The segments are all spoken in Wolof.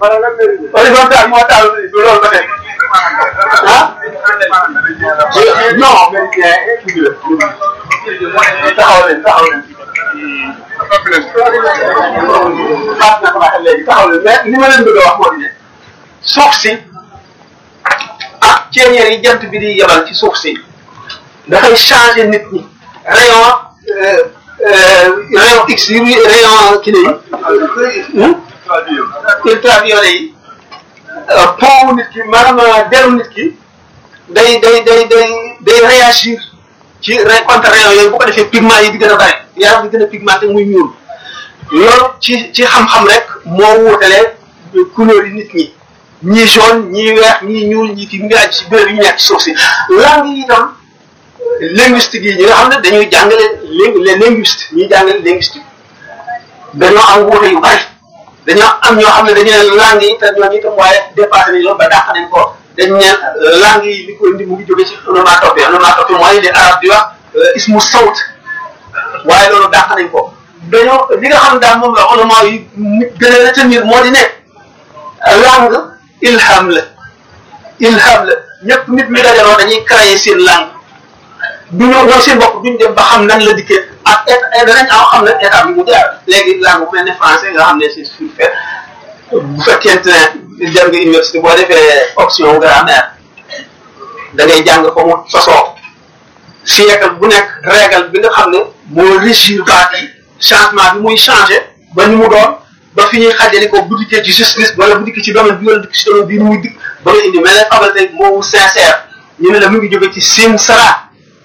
horizontal moo taal du loolu ba tey ah non mais kii bi la taxaw leen taxaw leen xaas na ko waxee léegi taxaw leen mais li ma leen bëgg a wax moo di ne suuf si ah ceeñeer yi jant bi di yebal ci suuf si dafay changer nit ñi rayon rayon x yi rayon kii yi ultraviolet yi pont nit ki maanaam deru nit ki day day day day day réagir ci contre rayon yooyu bu ko defee pigment yi di gën a bari yaram di gën a pigmenté muy ñuul loolu ci ci xam-xam rek moo wuutalee couleur yi nit ñi ñii jaune ñii weex ñii ñuul ñii kii ngi aju ci béréb yi ñu nekk ci suuf si langue yi itam linguistique yi ñi nga xam ne dañuy jàngale les linguistes ñuy jàngale linguistique dañoo am wuute yu bari dañoo am ñoo xam ne dañu ne langue yi te ñooñu itam waaye dépassé nañ loolu ba dàq nañ ko dañ ne langue yi li ko indi mu ngi jóge ci onomatopée onomatopée mooy li arab di wax ismu sawt waaye loolu dàq nañ ko dañoo li nga xam daal moom la ulama yi nit gën a retenir moo di ne langue ilham la ilham la ñëpp nit ñi dajaloo dañuy créer seen langue du ñu ñoom seen bopp duñ dem ba xam nan la dikkee ak état danañ am xam ne état bi mu jaar léegi langue bu mel ne français nga xam ne c'est surfait bu fekkente ne dem nga université boo defee option grammaire da ngay jàng ko mu sosoo siècle bu nekk règle bi nga xam ne moo régir baat yi changement bi muy changé ba ni mu doon ba fi ñuy xajali ko bu dikkee ci justice wala bu dikkee ci domaine bi wala dikk ci domaine bii muy dikk ba nga indi mel ne faculté moomu sincère ñu ne la mu ngi jóge ci sim sara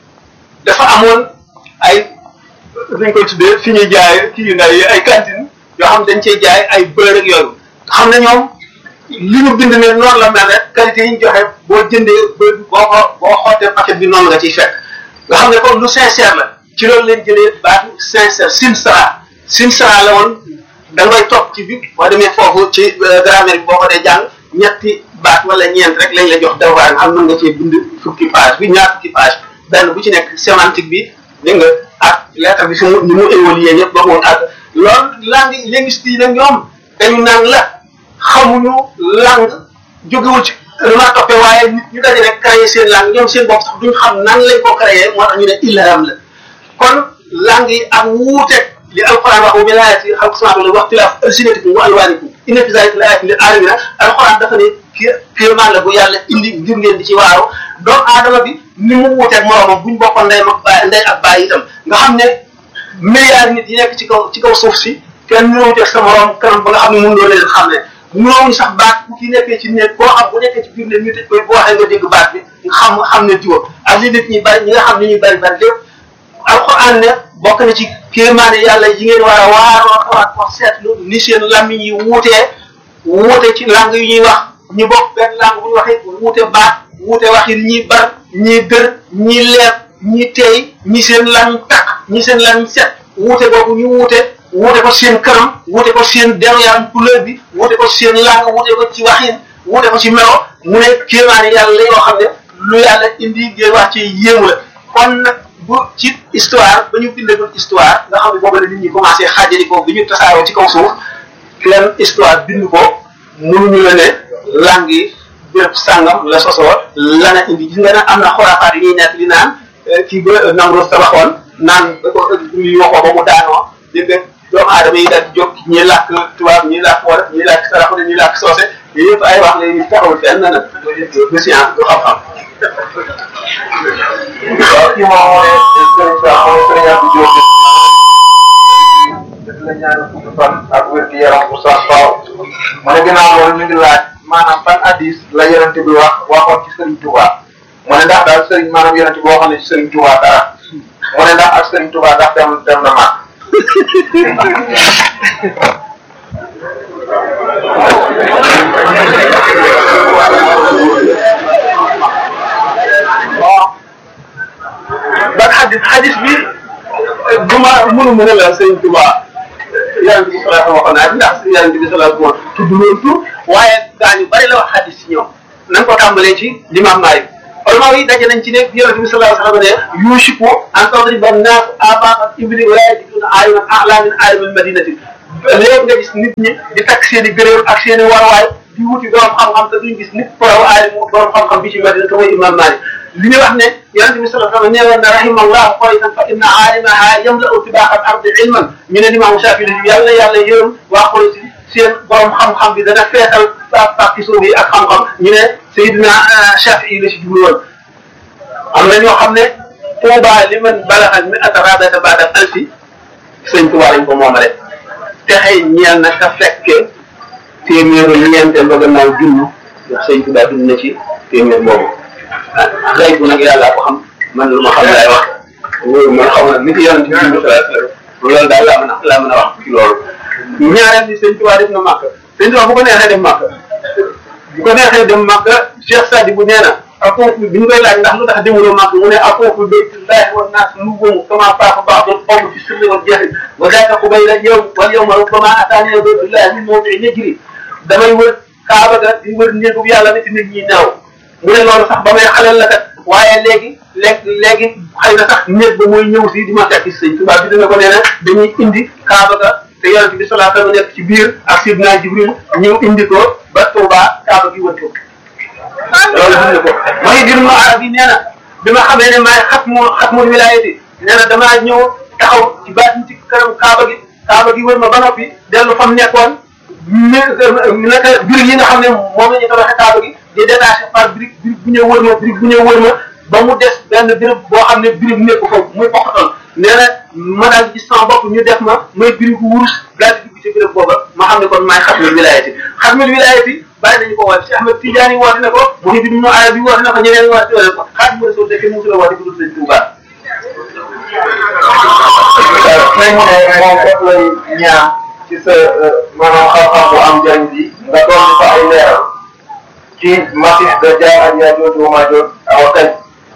dafa amoon ay dañ koy tuddee fi ñuy jaay kii yu ndaw yi ay cantine yoo xam dañ cey jaay ay beurre ak yooyu xam ne ñoom li ñu bind ne noonu la mel rek qualité yi ñu joxe boo jëndee beurre boo ko boo xootee paquet bi noonu nga ciy fekk nga xam ne kon lu sincère la ci loolu leen jëlee baatu sincère simsara simsara la woon da ngay topp ci bi boo demee foofu ci grammaire bi boo ko dee jàng ñetti baat wala ñeent rek lañ la jox devoir nga xam mën nga cee bind fukki page bi ñaar fukki page benn bu ci nekk sémantique bi dégg nga ak lettre bi fi mu ni mu évolué yëpp ba mu ak loolu langue linguiste yi nag ñoom dañu naan la xamuñu langue jógewul ci ma toppee waaye nit ñu daje rek créé seen langue ñoom seen bopp sax duñ xam nan lañ ko créé moo tax ñu ne ilham la kon langue yi ak wuute li alquran wax bi laayati xalq sama la wax tilaaf alsinatikum wa alwaanikum inna fi zalika la ayatin lil alamina alquran dafa ne kii kéemaan la bu yàlla indi ngir ngeen di ci waaru doomu aadama bi ni mu wuuteeg moroomam buñ bokkoon ndey ak baay ndey ak baay itam nga xam ne milliards nit yi nekk ci kaw ci kaw suuf si kenn ñu wuuteeg sa moroom kanam ba nga xam ne mun loo leen xam ne mënoo sax baat bu ki nekkee ci nekk boo xam bu nekkee ci biir ne ñu tëj koy boo waxee nga dégg baat bi nga xam xam ne jiwa ak li nit ñi bari ñi nga xam ne ñuy bari bari lépp alquran ne bokk na ci kéemaane yàlla yi ngeen war a waaroo xawaat wax seetlu ni seen làmmiñ yi wuutee wuute ci langue yu ñuy wax ñu bokk benn langue bu ñu waxee wuute baat wuute waxin ñii bar ñii dër ñii leer ñii teey ñi seen lan takk ñi seen lan set wuute boobu ñu wuute wuute ko seen kanam wuute ko seen deru yaram couleur bi wuute ko seen langue wuute ko ci waxin wuute ko ci melo mu ne kéemaane yàlla la yoo xam ne lu yàlla indi ngeen wax ci yéemu la kon nag bu ci histoire ba ñu bindagul histoire nga xam ne boobu la nit ñi commencé xaajali ko bi ñu tasaaroo ci kaw suuf kenn histoire bind ko mënuñu la ne langue yi béréb sàngam la sosoo lana indi gis nga ne am na xoraafaat yi ñuy nekk li naan kii ba Namroos tabaxoon naan da ko ñu waxoo ba mu daanoo dégg nga doomu aadama yi daal di jóg ñi làkk tubaab ñi làkk wolof ñi làkk saraxule ñi làkk soose yooyu yëpp ay wax la yu taxawul fenn nag du science du xam-xam waaw kii moom mooy sëriñ Sa mooy sëriñ Abdou Diop def la ñaan fukki fan ak wér gi yaram bu sax faaw mu ne ginnaaw loolu ñu ngi laaj maanaam ban hadis la yonente bi wax waxoon ci sëriñ Touba mu ne ndax daal sëriñ maanaam yonente bi waxoon na ci sëriñ Touba dara mu ne ndax ak sëriñ Touba ndax dem dem na maa ban xadis xadis bi du ma mënu mën a la sëñ Tuba yonent bi sallallahu waxoon naa ndax yonent bi sallallahu moo tudd loolu tur waaye gaa ñu bari la wax xadis ci ñoom nañ ko tàmbalee ci limam Maalik ulama yi daje nañ ci ne yonent bi sallallahu alayhi wa sallam ne yushiku an tadriba an-nas abaq ibli wa yajiduna ayunan a'la min ayumin madinati léegi nga gis nit ñi di takk seen i gëréem ak seen i warwaay di wuti borom xam-xam te duñ gis nit borom aali borom xam-xam bi ci Madina te mooy imam Malik li ñu wax ne yonente bi sallallahu alayhi wa sallam nee woon na rahimallahu qaritan fa inna aalimaha yamla'u tibaaqa al-ardi ilman ñu ne imam Shafi yàlla yàlla yërëm waa Quraysh seen borom xam-xam bi dana feetal pa parti suuf yi ak xam-xam ñu ne Seydina Shafi la si jublu woon am na ñoo xam ne Tuuba li man balaxal mi atarabata baadal alfi sëñ Tuuba lañ ko moomale texey ñeel na ka fekke téeméeru ñeenteel ba gannaaw junni ndax sëñ Tuuba dund na ci téeméer boobu ah xëy bu nag yàlla ko xam man lu ma xam laay wax loolu man xaw na ni ci yonent bi dund loolu daal laa mën a laa mën a wax ci loolu ñaareel ni sëñ Tuuba def na màkk sëñ Tuuba bu ko neexee dem màkk bu ko neexee dem màkk Cheikh Sadi bu nee na akoofu bi ñu koy laaj ndax lu tax demuloo màkk mu ne akoofu baytullahi wa naas nubumu kama faafa ba'dul qawmi fi sirri wal jahri wa daaka qubayla yow wal yawma rubbama ataani baytullahi min mawdi'i najri damay wër kaaba ga di wër néegu yàlla nit nit ñi naaw mu ne loolu sax ba may xaleel la kat waaye léegi léegi léegi xëy na sax néeg ba mooy ñëw si di ma fekk si sëñ Tuubaa bi dina ko nee na dañuy indi kaaba ga te yonent bi sallallahu alayhi wa sallam nekk ci biir ak sidna Jibril ñëw indi ko ba Tuubaa kaaba gi wër ko loolu dund ko mooy dir mu arab yi nee na bi ma xamee ne maay xatmu xatmul wilaayati nee na damaa ñëw taxaw ci baatin ci kanam kaaba gi kaaba gi wër ma ba noppi dellu fam nekkoon mi naka birig yi nga xam ne moom la ñu tabaxee kaaba gi di détaché par birig birig bu ñëw wër ma birig bu ñëw wër ma ba mu des benn birig boo xam ne birig nekk foofu muy poqatoon nee na ma daal gis sama bopp ñu def ma may birigu wurus daal di dugg ci birig booba ma xam ne kon maay xatmul wilaayati xatmul wilaayati bàyyi nañu ko woote Cheikh Ahmed Tidiane woote na ko Muhyiddin Ibn Arabi woote na ko ñeneen woote na ko Xaadimu Rasuul de kenn musu la woote ku dul Sëñ Tuubaa nañ ne moom foofu lay ñaan ci sa maanaam xam-xam bu am njëriñ bi nga doon fa ay leeral ci Masih Dajjal ak Yaajuuj wa Maajuuj awa kañ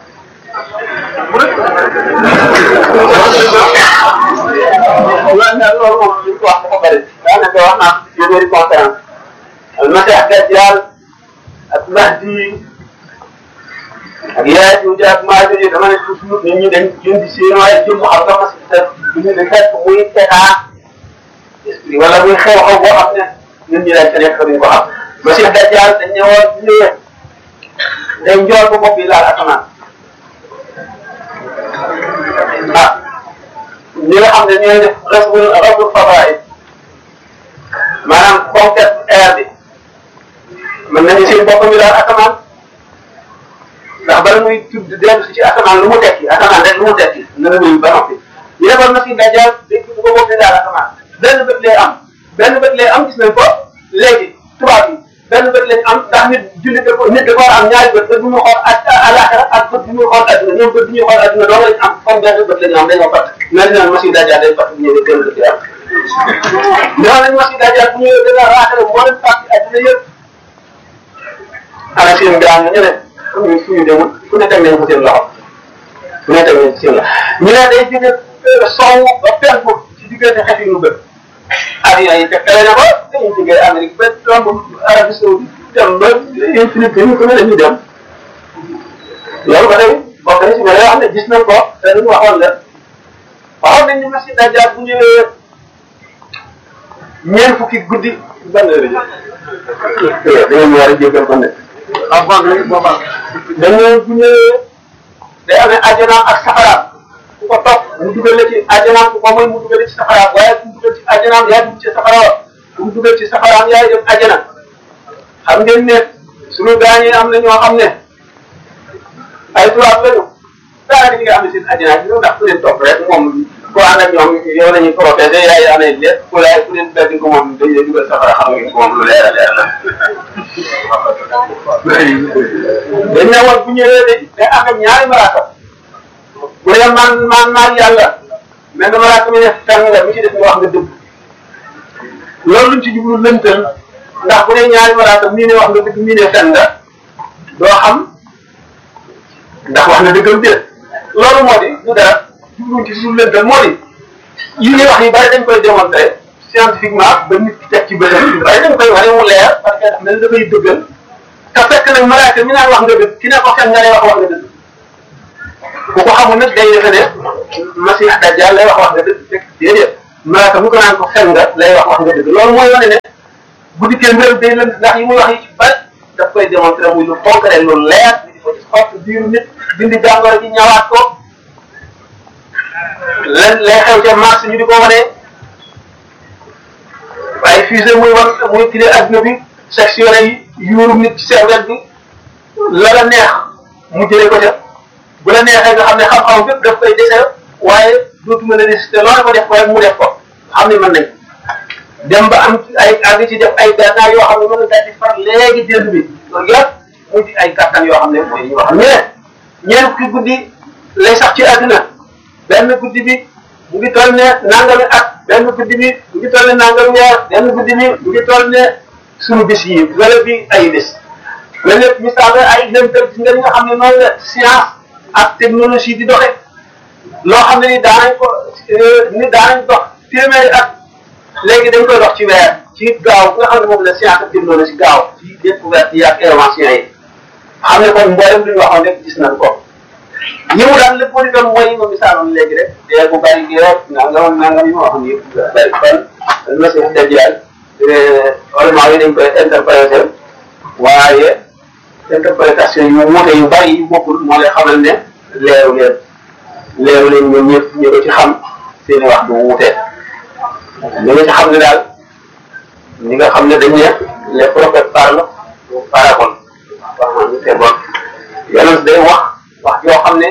waaw ndax loolu moom li ñu ko wax dafa bëri daanaka wax naa téeméeri conférence Masih Dajjal ak Mahdi ak Yaajuuj ak Maajuuj dama ne toujours nit ñi dañ jëm di seen waaye jëm xam nga Masih du ñu di fekk muy tetaa esprit wala muy xew-xew boo xam ne ñun ñi dañ fa nekk duñ ko xam Masih Dajjal dañ ñëwoon ñëwee day njool ba bopp yi laal asamaan ah ñi nga xam ne ñooy def rasbul rasbul fadaay maanaam conquête air bi mën nañu seen bopp mi daal asamaan ndax bala muy tudd dellu si ci asamaan lu mu tekki asamaan rek lu mu tekki na la nuyu ba noppi ñu defoon Masih Dajjal day tudd ba bopp mi daal asamaan benn bët lay am benn bët lay am gis nañ ko léegi tubaab yi benn bët lañ am ndax nit jullit da ko nit da ko war a am ñaari bët bët bu muy xool ak àllaaxira ak bët bu muy xool adduna ñoom bët bu ñuy xool adduna doo lañ am comme benn bët lañu am dañoo fàtt mel ni naan Masih Dajjal day fàtt bu ñëwee benn bët lay am ñoo nañ Masih Dajjal bu ñëwee dana raaxale moo leen fàtt adduna yëpp ana seen mbiraan ñu ne fuñu fuñu demul fu ne teg nañ ko seen loxo fu ne teg nañ ko seen loxo ñu ne day jóge sow ba penku ci diggante xef yi mu bët avion yi fekkale na ko dañuy jógee Amérique ba tomb Arabie Saoudite dem ba infinité ñu ko ne dañuy dem loolu ba tey bokk na si mais yoo xam ne gis nañ ko te lu ñu waxoon la waxoon nañ ni Masih Dajjal bu ñëwee ñeent fukki guddi ban heure yi da ngeen war a jéggal ko ne ah bon boobaa dañoo bu ñëwee day amee àjjanaam ak safaraam ku ko topp mu dugal la ci àjjanaam ku ko mooy mu dugal ci safaraam waaye ku mu dugal ci àjjanaam yaa dugg ci safaraam ku mu dugal ci safaraam yaay dem àjjana xam ngeen ne suñu gaañee am na ñoo xam ne ay tubaab lañu daanaka ñi nga xam ne seen àjjana bi ndax ku leen topp rek moom ku ànd ak ñoom yow la ñuy protégé yaay amee lépp ku laay ku leen beddi ko moom dañ lay dugal safara xam ngeen ko moom lu leer a leer la. dañ ne woon bu ñëwee de day am ak ñaari malaaka bu dee man man maan yàlla mais dama laa ko ne fenn nga mi ci def nga wax nga dëgg loolu luñ ci jublu lëntal ndax bu dee ñaari malaaka mii ne wax nga dëgg mii ne fenn nga doo xam ndax wax na dëggam déet loolu moo di du dara jubluñ ci jublu lëntal moo di yi ñuy wax yi bari dañ koy démontrer scientifiquement ba nit ki teg ci bëtam yu bari dañ koy wane mu leer parce que dafa mel ni dafay dëggal te fekk nag malaaka mi naan wax nga dëgg ki ne ko fen nga lay wax wax nga dëgg ku ko xamul nag day defe ne Masih Dajjal lay wax wax nga dëgg fekk déedéet malaaka mu ko naan ko fen nga lay wax wax nga dëgg loolu mooy wane ne bu dikkee mbiram day lënd ndax yi muy wax yi ci bari daf koy démontrer muy lu concret lu leer di ko ci xott biiru nit dindi jàngoro ji ñawaat ko lan lay xew ca mars ñu di ko wane waaye fusée muy wan muy kii adduna bi sectionné yi yuurum nit ci cervelle bi la la neex mu jëlee ko ca bu la neexee nga xam ne xam-xam bépp daf koy dese waaye dootuma la résister loolu ko def ko rek mu def ko xam ne mën nañ dem ba am ay àgg ci def ay gànnaar yoo xam ne mën na daal di far léegi jënd bi loolu yëpp mu di ay kattan yoo xam ne mooy yoo xam ne ñeent fukki guddi lay sax ci àdduna benn guddi bi mu ngi toll ne nangami at benn guddi bi mu ngi toll ne nangami weer benn guddi bi mu ngi toll ne suñu bis yi wala bi ay bis la lépp misaal ay lëntal ci nga nga xam ne noonu la science ak technologie di doxe loo xam ne ni daanañ ko ni daanañ dox téeméeri at léegi dañ koy dox ci weer ci gaaw nga xam ne moom la science ak technologie gaaw ci découverte yi ak invention yi xam ne kon mboolem lu ñu waxoon rek gis nañ ko yi mu daan lépp li doon mooy ma misaaloon léegi rek dee bu bari gi rek nangam nangam yi ma waxoon yëpp bari kon message dajal vraiment yi dañ koy interpréter waaye interprétation yu wuute yu bari yu bokkul moo lay xamal ne leeru leen leeru leen ñoom ñëpp ñu ko ci xam seeni wax du wuute li nga ci xam ne daal ñi nga xam ne dañ ne les prophètes parlent parabole wax ñu c'est bon yonent day wax wax yoo xam ne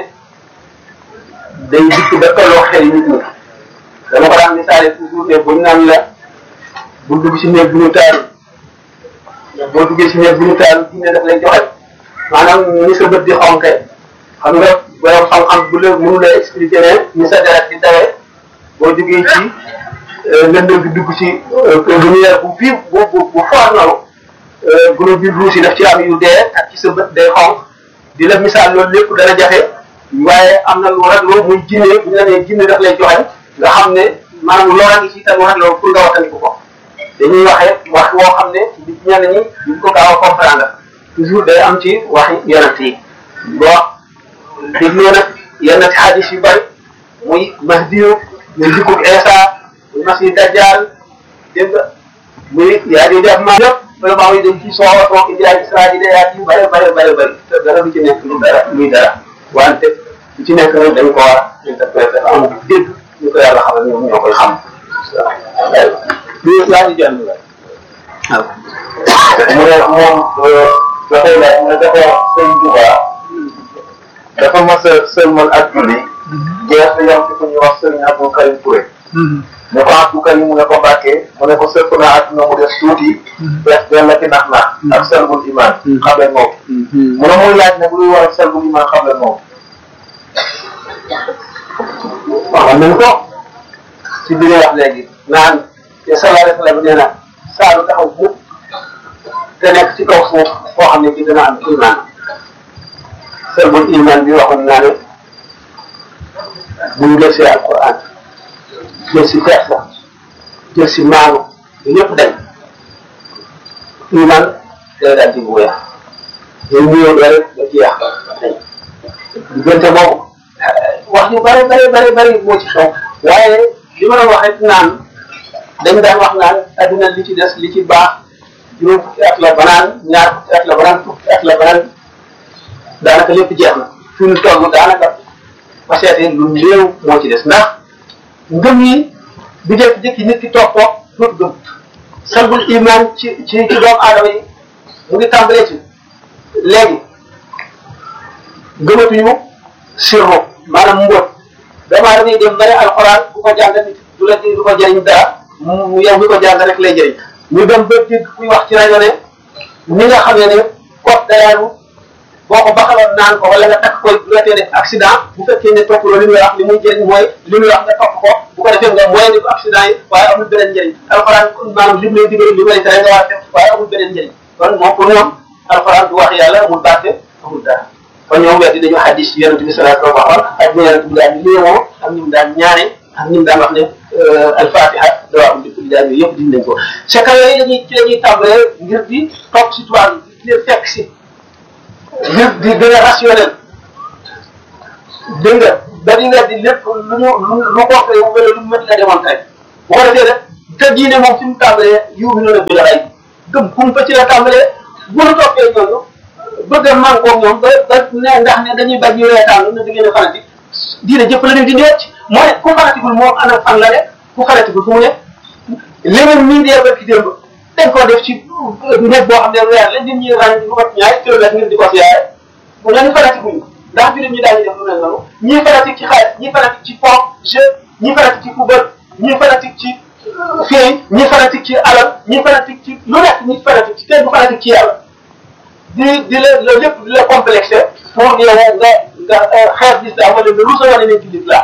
day dikk ba tolloo xel nit ñi dama ko daan misaale toujours ne buñ naan la bul dugg ci néeg bu ñu taaru boo duggee ci néeg bu ñu taaru diine daf lay joxe maanaam ni sa bët di xonke xam nga borom xam-xam bu la mënu la expliquer ne ni sa deret di tawee boo duggee ci lëndëm bi dugg ci lumière bu fii bu bu bu foor noonu groupe bi rouge yi daf ci am yu dee ak ci sa bët day xonk di la misaal loolu lépp dana jafe waaye am na lu ragloo muy jinne bu ñu la nee jinne daf lay joxe nga xam ne maanaam loola ngi ci tam ragloo pour nga wattandiku ko dañuy waxee wax woo xam ne di ñenn ñi duñ ko gaaw a comprendre toujours day am ci waxi yonent yi boo dégloo nag yenn ci hadis yu bari muy mahdiyu muy dikkub Isa muy masi dajjal dégg nga muy yaa di def ma yëpp vraiment yi dañ ci soo soo indi ay israiliyaat yu bare bare bare bare te dara du ci nekk lu dara luy dara wante lu ci nekk nag dañ ko war a interpréter am dégg ñu ko yàlla xamal ñoom ñoo koy xam li laa di jënd la waaw mu ne moom dafay laaj ne dafa sëñ Tuba dafa mas a sëlmal ak julli jeex na yam ci ku ñuy wax sëriñ Abdou Karim Touré ne ko Abdou Karim mu ne ko Mbàkke mu ne ko sëpp naa ak na mu def tuuti fees dell ci nax nax ak selbul iman xam leen moom mu ne muy laaj ne bu luy war a selbul iman xam leen moom waxoon nañ ko ci biir wax léegi naan te sallallahu alayhi wa sallam nee na saa lu taxaw mukk te nekk ci kaw suuf foo xam ne ci dana am iman selbul iman bi waxoon naa ne buñ jël si alquran jël si kersa jël si maanu ñëpp dañ iman day daal di bu weex day nuyoo doole ba jeex dañ diggante boobu wax yu bare bare bare bare moo ci xew waaye li ma doon wax rek naan dañ daan wax naan adduna li ci des li ci baax juróom fukki at la banaan ñaar fukki at la banaan fukki at la banaan daanaka lépp jeex na fi mu toll daanaka ba seetee lu néew moo ci des ndax ngëm yi bi jékki-jékki nit ki toog toog dootu gëm salbul iman ci ci ci doomu aadama yi mu ngi tàmbalee ci léegi gëmatuñu sirru maanaam mbóot doomu aadama yi dem bari alxuraan bu ko jàng nit du la du ko jëriñ dara mu yow mi ko jàng rek lay jëriñ ñu dem ba dégg kuy wax ci rajo ne ni nga xamee ne kot dayaanu boo ko baxaloon naan ko wala nga takk koy du la tee def accident bu fekkee ne topp loolu li muy wax li muy jëriñ mooy li muy wax nga topp ko bu ko defee nga moyen ni ko accident yi waaye amul beneen njëriñ alxuraan maanaam li mu lay digal li may tere nga war a def waaye amul beneen njëriñ kon moom pour ñoom alxuraan du wax yàlla amul barke amul dara kon ñoom weddi dañu hadis yi yonente bi sallallahu alayhi wa sallam waxoon ak ñu yonente bi daan léemoo ak ñu daan ñaane ak ñu daan wax ne alfatiha dawaa am di kulli daan yooyu yëpp diñ nañ ko secret yooyu dañuy ci la ñuy tàmbalee ngir di topp si tubaab yi di leen fekk si ngir di gën a rationnel dégg nga ba di nga di lépp lu ñu lu lu ko wala lu mën la démontrer bu ko defee rek te diine moom fi mu tàmbalee yuubi noonu bi la rey gëm kum fa ci la tàmbalee bu nu toppee ñooñu bëgg a mànkoo ñoom ba ba ne ndax ne dañuy bañ ñu reetaan na da ngeen a fanatique diine jëpp la leen di ndeet moo ne ku fanatikul moom ana fan la ne ku fanatikul fu mu ne leneen mii dee ba ki démb dañ koo def ci nekk boo xam ne weer la nit ñi ràññ lu mat ñaari kilomètre ngir di ko siyaare bu leen fanatikuñu ndax jullit ñi daañu def lu mel noonu ñii fanatique ci xaalis ñii fanatique ci pont jeu ñii fanatique ci football ñii fanatique ci fii ñii fanatique ci alal ñii fanatique ci lu nekk ñii fanatique ci kenn du fanatique ci yàlla di di la loolu lépp di la complexé pour yow nga nga xeex l'islam wala nga rusa wane ne ci l'islam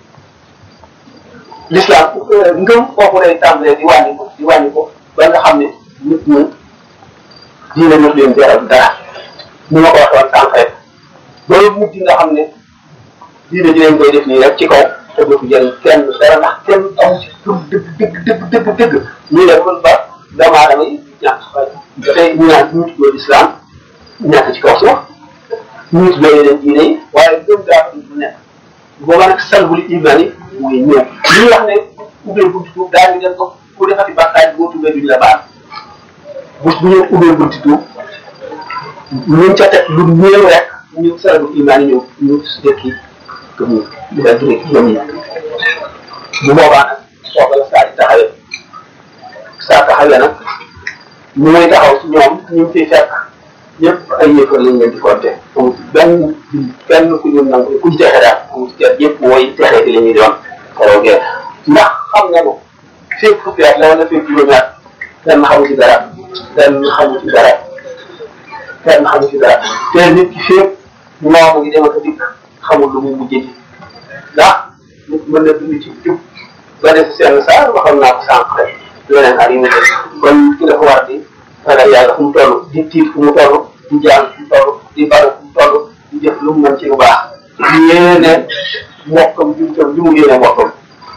l'islam ngëm kooku lay tàmbalee di wàññi ko di wàññi ko ba nga xam ne nit ñi diine ñu leen jaral dara ni ma ko waxee woon sànq rek loolu mujj nga xam ne diine ji leen koy def nii rek ci kaw te dootu jëriñ kenn dara ndax kenn amu ci gëm dëgg dëgg dëgg dëgg dëgg ñu def ba doomu aadama yi ñàkk fay ba tey ñu naan ñu tuddoo l'islam ñàkk ci kaw suuf ñu tuddoo yeneen diine yi waaye gëm daa ko du nekk booba nag salbul iman yi muy ñëw li wax ne ubbee bunti tuub daal di leen ko ku defati bàkkaar boo tuubee duñ la baal bu ñu ubbee bunti tuub ñu ca teg lu néew rek ñu salbul iman yi ñëw ñu dekki gëm ñu di la direk gëm ñu bu boobaa nag sooga la saa di taxawee saa taxawee nag ñu muy taxaw si ñoom ñu ngi fiy fekk ñëpp ay yëfar lañ leen di compter amul benn benn ku ñu nangu ku ñu texe daal amul kenn ñëpp mooy texe di la ñuy doon keroogee ndax xam nga ne fépp fukki at la wala fépp juróomi at kenn xamu ci dara kenn xamu ci dara kenn xamu ci dara te nit ki fépp moomu ngi dem ak a dikk xamul lu muy mujjee ji ndax nit mën na dund ci jub ba des seen saa waxoon naa ko sànq rek leneen ak yu mu kon ki dafa war di ragal yàlla fu mu toll di tiit fu mu toll di jàng fu mu toll di baru fu mu toll di jëf lu mu mën ci lu baax di yéene mbokkam jumtam li mu yéene mbokkam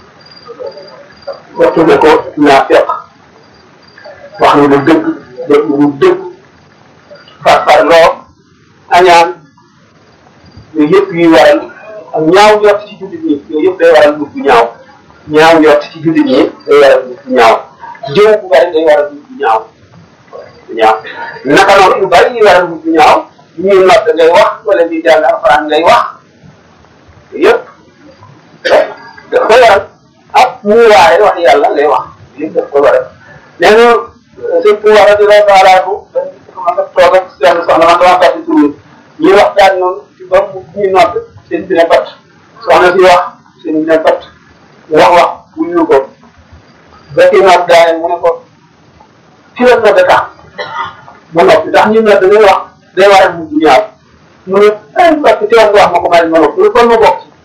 waxtu ne ko naa fekk wax na lu dëgg def lu dëgg par par loo añaan yooyu yëpp yuy waral ak ñaaw njort ci jullit ñi yooyu yëpp day waral nit bu ñaaw ñaaw njort ci jullit ñi day waral nit bu ñaaw jëw bu bari day waral nit bu ñaaw ñaaw naka noonu yu bari yi waral nit bu ñaaw ñuy nodd ngay wax wala ñuy jàng alxuraan ngay wax yëpp daf koy waral ak muy waaye wax yàlla ngay wax yëpp daf koy waral nee na sëñ pouvoir di la baalaatu man nga toog ak seen soxna man dama fàtte tur ñuy waxtaan noonu ci ba mu ñuy nodd seen bi ne pat soxna si wax seen bi ne pat wax wax wuyu ko ba kii nodd daane mu ne ko ci la nodd tax ba noppi ndax ñu nodd ngay wax day war a mujj ñaaw mu ne ay parce que teewoon nga wax ma ko may ma noppi kon ma bokk ci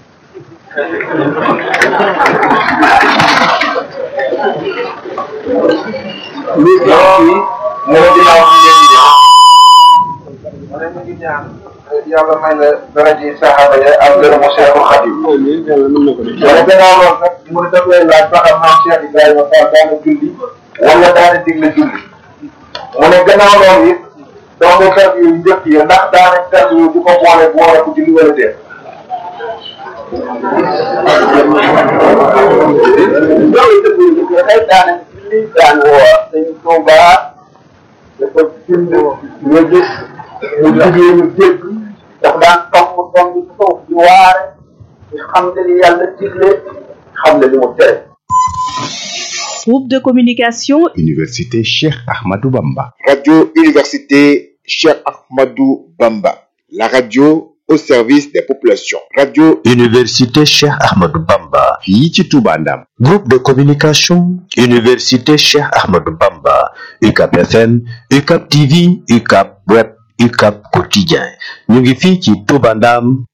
lii ñoom fii mu ne ginnaaw bi ngeen di ñëw mu ne mu ngi ñaan yàlla may la daraji saxaaba ya ak gërëmu Cheikhul Khadim mu ne ginnaaw loolu nag mu ne daf lay laaj ba xam maam Cheikh Ibrahima Fall daana julli wala daana digle julli mu ne gannaaw loolu it donc kàddu yu njëkk yi ndax daana kàddu yu di ko boole boole ko julli wala déet loolu dëgg la dafay daane li daan woor dañ Tuuba dafa bind nga gis mu jigéen ñu dégg dafa daan tomb tomb ci suuf di waare di xam ne li yàlla digle xam ne li mu tere Groupe de communication Université Cheikh Ahmadou Bamba. Radio Université Cheikh Ahmadou Bamba. La radio au service des populations. Radio Université Cheikh Ahmadou Bamba. fii ci Touba Ndam. Groupe de communication Université Cheikh Ahmadou Bamba. UCAP FM, UCAP TV, UCAP Web, UCAP Quotidien. ñu ngi fii ci Touba Ndam